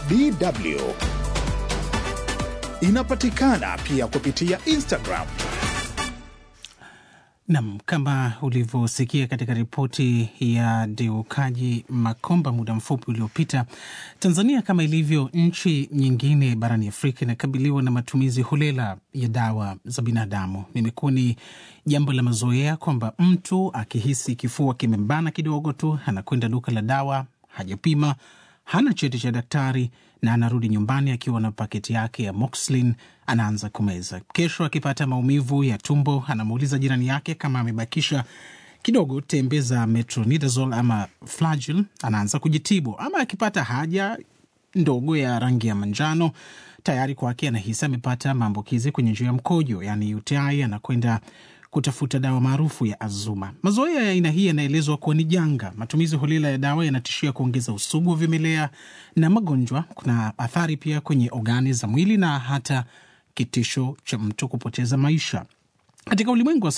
DW. Inapatikana pia kupitia Instagram. Nam, kama ulivyosikia katika ripoti ya Deukaji Makomba muda mfupi uliopita, Tanzania kama ilivyo nchi nyingine barani Afrika inakabiliwa na matumizi holela ya dawa za binadamu. Imekuwa ni jambo la mazoea kwamba mtu akihisi kifua kimembana kidogo tu anakwenda duka la dawa, hajapima, hana cheti cha daktari na anarudi nyumbani akiwa na paketi yake ya Moxlin, anaanza kumeza. Kesho akipata maumivu ya tumbo, anamuuliza jirani yake kama amebakisha kidogo tembe za metronidazole ama Flagyl, anaanza kujitibu. Ama akipata haja ndogo ya rangi ya manjano, tayari kwake anahisi amepata maambukizi kwenye njia ya mkojo, yani UTI, anakwenda kutafuta dawa maarufu ya Azuma. Mazoea ya aina hii yanaelezwa kuwa ni janga. Matumizi holela ya dawa yanatishia kuongeza usugu wa vimelea na magonjwa. Kuna athari pia kwenye ogani za mwili na hata kitisho cha mtu kupoteza maisha. Katika ulimwengu wa